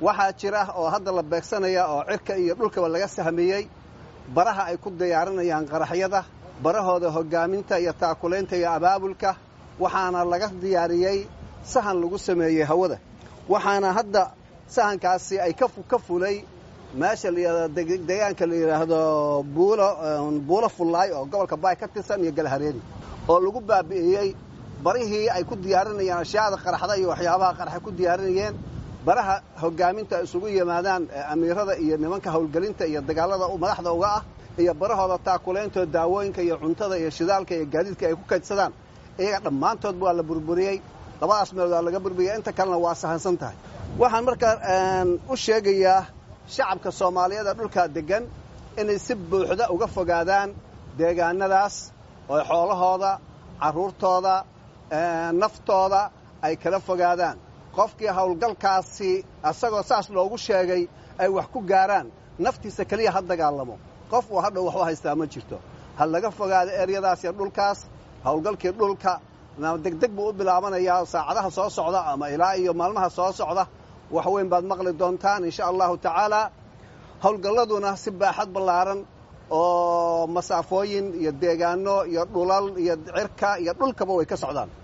waxaa jira oo hadda la beegsanaya oo cirka iyo dhulkaba laga sahmiyey baraha ay ku diyaarinayaan qaraxyada barahooda hoggaaminta iyo taakulaynta iyo abaabulka waxaana laga diyaariyey sahan lagu sameeyey hawada waxaana hadda sahankaasi ay ka fulay meesha deegaanka la yidhaahdo buulo fullaay oo gobolka baay ka tirsan iyo galhareeri oo lagu baabi'iyey barihii ay ku diyaarinayeen ashyaada qaraxda iyo waxyaabaha qaraxay ku diyaarinayeen baraha hoggaaminta ay isugu yimaadaan amiirada iyo nimanka howlgelinta iyo dagaalada madaxda uga ah iyo barahooda taakulayntood daawooyinka iyo cuntada iyo shidaalka iyo gaadiidka ay ku kaydsadaan iyaga dhammaantoodba waa la burburiyey labadaas meelood waa laga burburiyey inta kalena waa sahansan tahay waxaan markaa u sheegayaa shacabka soomaaliyeed ee dhulkaa deggan inay si buuxda uga fogaadaan deegaanadaas oo xoolahooda carruurtooda naftooda ay kala fogaadaan qofkii howlgalkaasi asagoo saas loogu sheegay ay wax ku gaaraan naftiisa keliya ha dagaalamo qof uu hadhow waxu haystaa ma jirto ha laga fogaado eryadaas iyo dhulkaas howlgalkii dhulka degdeg buu u bilaabanayaa saacadaha soo socda ama ilaa iyo maalmaha soo socda wax weyn baad maqli doontaan insha allahu tacaalaa howlgalladuna si baaxad ballaaran oo masaafooyin iyo deegaano iyo dhulal iyo cirka iyo dhulkaba way ka socdaan